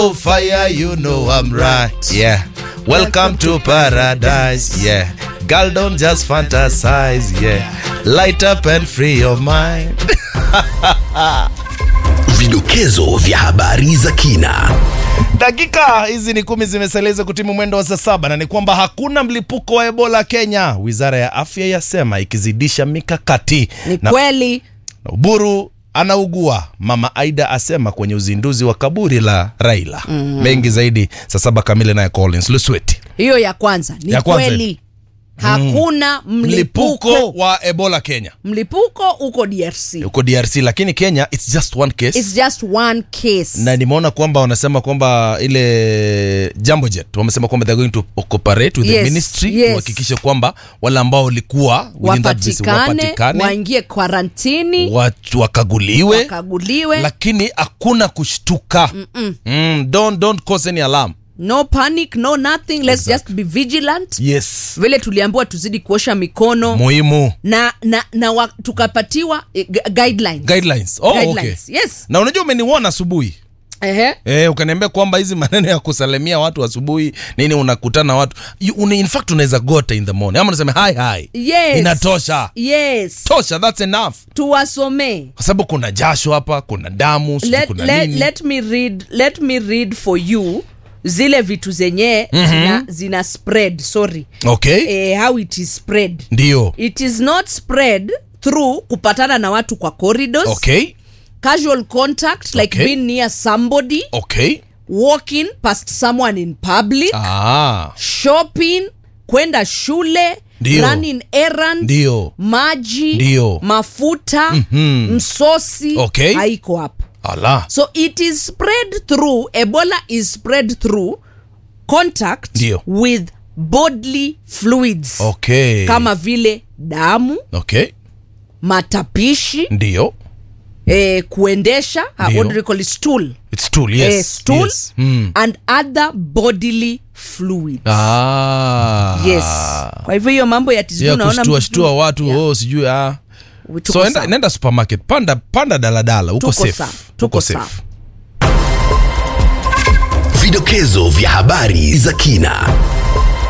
fire, you know I'm right. Yeah. Welcome to paradise. Yeah. Girl, don't just fantasize. Yeah. Light up and free your mind. Vidokezo vya habari za kina. Dakika hizi ni kumi zimeseleza kutimu mwendo wa saa saba na ni kwamba hakuna mlipuko wa Ebola Kenya, wizara ya afya yasema ikizidisha mikakati Ni na, kweli na Uburu anaugua, mama Aida asema kwenye uzinduzi wa kaburi la Raila. Mengi zaidi saa saba kamili, naye Collins Lusweti. hiyo ya kwanza ni Ya kwanza. kweli hakuna Mlipuko mlipuko wa Ebola Kenya mlipuko uko DRC uko DRC, lakini Kenya it's just one case it's just one case na nimeona kwamba wanasema kwamba ile Jambo Jet wamesema kwamba they're going to cooperate with the Yes, ministry yes. kuhakikisha kwamba wale ambao walikuwa within that visit wapatikane wapatikane waingie kwarantini watu wakaguliwe wakaguliwe lakini hakuna kushtuka mm, don't, don't cause any alarm no panic no nothing let's just be vigilant yes vile tuliambiwa tuzidi kuosha mikono muhimu na na, na wa, tukapatiwa eh, gu- guidelines. guidelines oh, okay. Guidelines, yes na unajua umeniona asubuhi Ehe. Eh, ukaniambia kwamba hizi maneno ya kusalimia watu asubuhi nini unakutana watu you, una, in fact unaweza gota in the morning ama unasema hi hi yes inatosha yes tosha that's enough tuwasomee kwa sababu kuna jasho hapa kuna damu sijui let, kuna let, nini let me read let me read for you zile vitu zenye mm-hmm. zina, zina spread sorry okay eh, how it is spread ndio it is not spread through kupatana na watu kwa corridors okay casual contact like Okay. being near somebody okay walking past someone in public ah shopping kwenda shule Ndio. running errands Ndio. maji Ndio. mafuta Mhm. msosi Okay. haiko hapo ala so it is spread through ebola is spread through contact Ndio. with bodily fluids okay kama vile damu okay matapishi ndio eh, kuendesha uh, Ndio. what do they call it? stool it's tool yes eh, stool yes. Mm. and other bodily fluids ah yes kwa hivyo hiyo mambo ya tizidi ya unaona kushtua mtu- shtua watu Yeah. oh sijui ah Tuko so enda, sawa. nenda supermarket panda panda daladala uko Tuko safe sawa, uko tuko safe sawa. Vidokezo vya habari za kina.